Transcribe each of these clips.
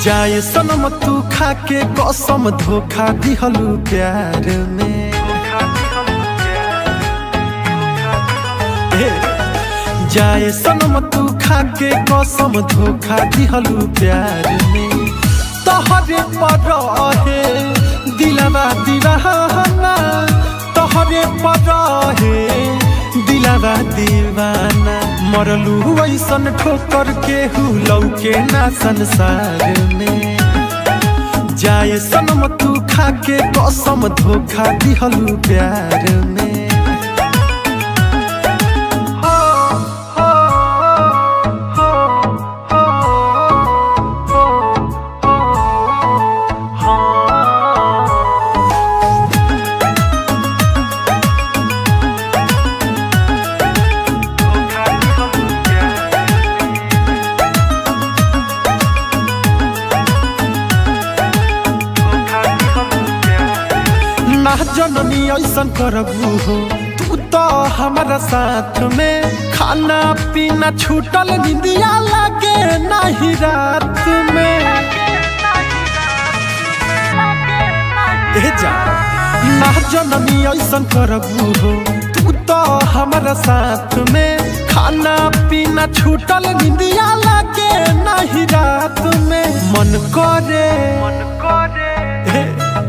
जाए सनम तू खा के कसम धोखा दिहलू प्यार में ए, जाए सनम तू खा के कसम धोखा दिहलू प्यार में तोहरे पर रहे दिलवा दीवाना तोहरे पर रहे दिलवा दीवाना मरलू ऐसन ठोकर के हुलौ के ना संसार में जाए सनम तू खा के कसम धोखा दिहलू प्यार में ना जननी ऐसन करबू हो तू तो हमारा साथ में खाना पीना छूटल निंदिया लागे नहीं रात में ए जा ना जननी ऐसन करबू हो तू तो हमारा साथ में खाना पीना छूटल निंदिया लागे नहीं रात में मन करे मन करे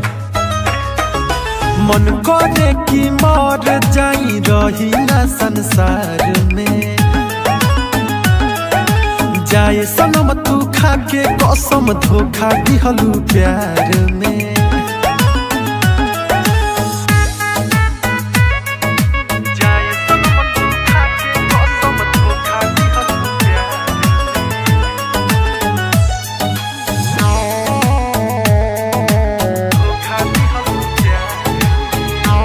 मन करे कि मर जाई रही ना संसार में जाए सनम तू खा के कसम धोखा दिहलू प्यार में जाए सनम तू खा के कसम धोखा दिहलू प्यार धोखा दिहलू प्यार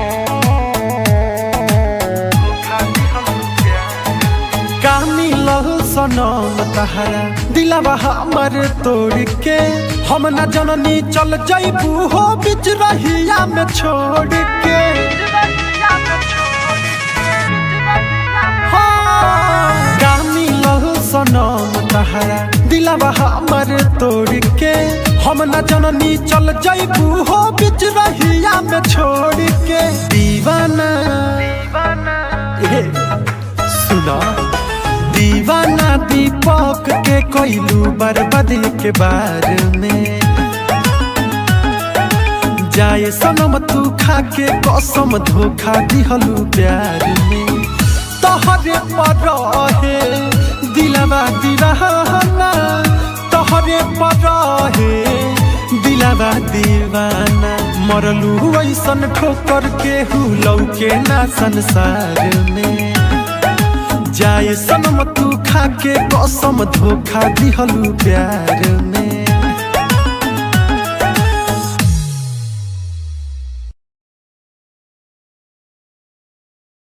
का मिलल सनम तहरा दिलवा हमर तोड़ के हम न जननी चल जैबू हो बिच रहिया में छोड़ के हाँ, का मिलल सनम तहरा दिलवा हमर तोड़ के हम न जननी चल जैबू हो बिच रहिया में छोड़ के दीवाना ए, सुना दीवाना दीपक के कोइलू बर्बादी के बारे में जाए सनम तू खा के कसम धोखा दिहलू प्यार में तोहरे पर रहे दिलवा दीवाना तोहरे पर रहे दिलवा दीवाना मरलू ऐसन ठोकर के हुलौ के ना संसार में जाए सनम तू खा के कसम धोखा दिहलू प्यार में